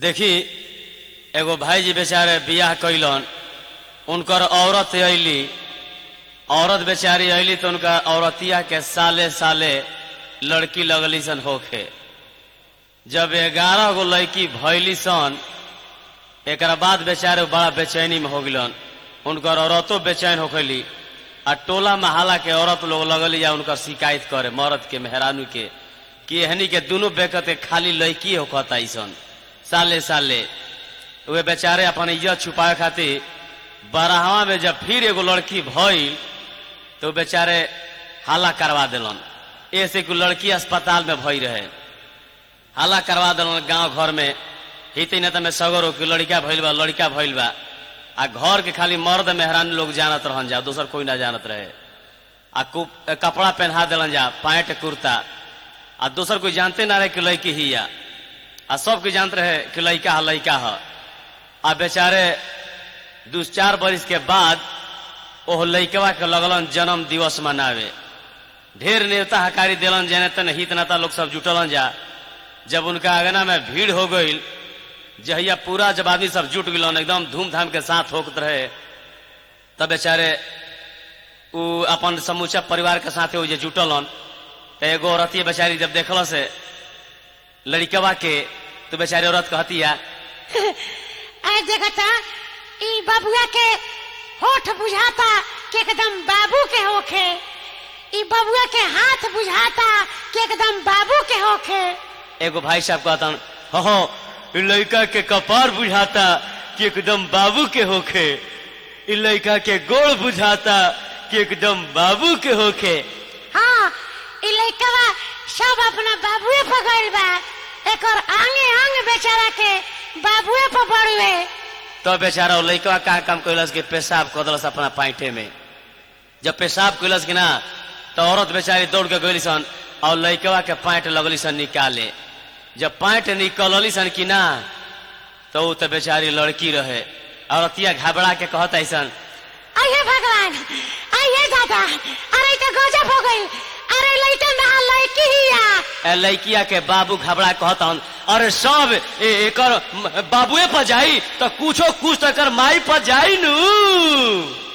देखी एगो भाईजी बेचारे बियाह कैलन उनकर औरत अली औरत बेचारी अली तो उनका औरतिया के साले साले लड़की लगली सन होखे जब ग्यारह गो लड़की भैली सन एक बाद बेचारे बड़ा बेचैनी में हो गलन उनकर औरतों बेचैन होखली आ टोला महाला के औरत लोग लगली या उनकर शिकायत करे मर्द के मेहरानू के कि एहनी के दोनों बेकत के खाली लड़की होखता सन साले साले वे बेचारे अपन इज्जत छुपाए खातिर बराहवा में जब फिर एगो लड़की भइल तो बेचारे हाला करवा दिलन ऐसे को लड़की अस्पताल में भई रहे हाला करवा दिलन गांव घर में हिते न में सगरो की लड़का भइल बा लड़का भइल बा आ घर के खाली मर्द मेहरान लोग जानत रहन जा दोसर कोई ना जानत रहे आ कु- कपड़ा पहना दिलन जा पैंट कुर्ता आ दोसर कोई जानते ना रहे कि लड़की ही या आ सब कोई जानते रहे कि लड़का है लड़का है आ बेचारे दू चार बरिस के बाद ओह लड़कवा के लगलन जन्म दिवस मनावे ढेर नेता हकारी दिलन जने तन हित नेता लोग सब जुटलन जा जब उनका अगना में भीड़ हो गई जहिया पूरा जब आदमी सब जुट गलन एकदम धूमधाम के साथ होकत रहे तब बेचारे उ अपन समूचा परिवार के साथे उ जे जुटलन तो एगो औरतिया बेचारी जब देखल से लड़कवा के तो बेचारी औरत कहतिया आय देखता ई बबुआ के होठ बुझाता कि एकदम बाबू के होखे ई बबुआ के हाथ बुझाता कि एकदम बाबू के होखे एगो भाई साहब कहतन हो हो इ लड़का के कपार बुझाता कि एकदम बाबू के होखे इ लड़का के गोड़ बुझाता कि एकदम बाबू के होखे हाँ ई लइकवा सब अपना बाबुए पर गइल बा एकर आंगे आंग बेचारा के बाबुए पर बड़ुए तो बेचारा वो लड़का का काम कैलस के पेशाब कदलस अपना पाइटे में जब पेशाब कैलस कि ना तो औरत बेचारी दौड़ के गई सन और लड़कवा के पैंट लगली सन निकाले जब पैंट निकलली सन कि ना तो वो तो बेचारी लड़की रहे औरतिया घबरा के कहता ऐसन अये भगवान अये दादा अरे तो गजब हो गई अरे लइका ना लइकी हिया ए लड़किया के बाबू घबरा कहता हन अरे सब ए, एकर बाबुए पर जाई तो कुछो कुछ तो एकर माई पर जाई नू